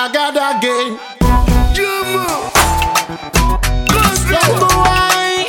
Agada again. Jumbo. Don't go wine.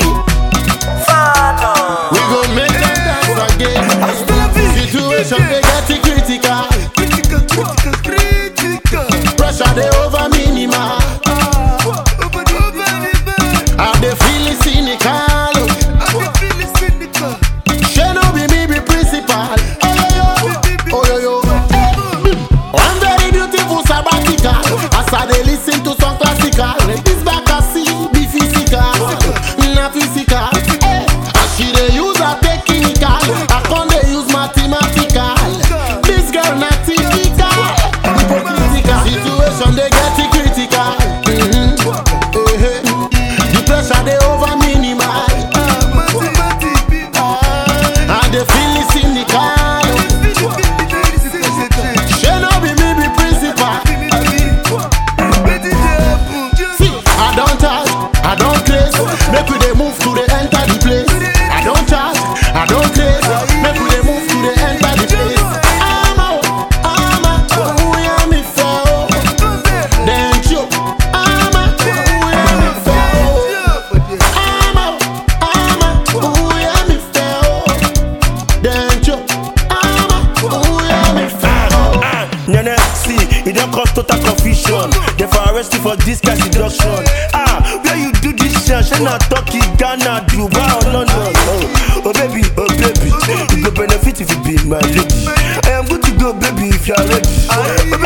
We go make them dance again. Situation they get it critical. Critical, critical, critical. Pressure they over minimal. Open, open the door. I they feel it cynical. I can feel it cynical. She no be me be principal. Oh yo yo, oh yo yo. One very beautiful sabbatical. As I dey listen to some classical. This back I see be physical, na physical. Eh, As she dey use her technical, I con dey use mathematical. This girl na typical, hypocritical. Situation dey get it critical. Mhm. Eh, eh. The pressure dey over minimal. Mathematics, people. I dey feel it cynical. Feel it, feel it, very sensitive. She no be me be principal. See, I don't charge, I don't craze. Make we dey move to the enter the place. I don't charge, I don't craze. Make we dey move to the enter the place. Ama, o, ama, uya mi fe o. Then choke. Ama, uya mi fe o. Ama, o, ama, uya mi fe o. Then choke. Ama, uya mi fe o. Ah, Nene, see, it don't cause total confusion. They for arrest you for this kind seduction. Ah, where you do this shit? Shey na Turkey, Ghana, Dubai or London. Oh, oh baby, oh baby, you go benefit if you be my lady. I am good to go, baby, if you are ready. Oh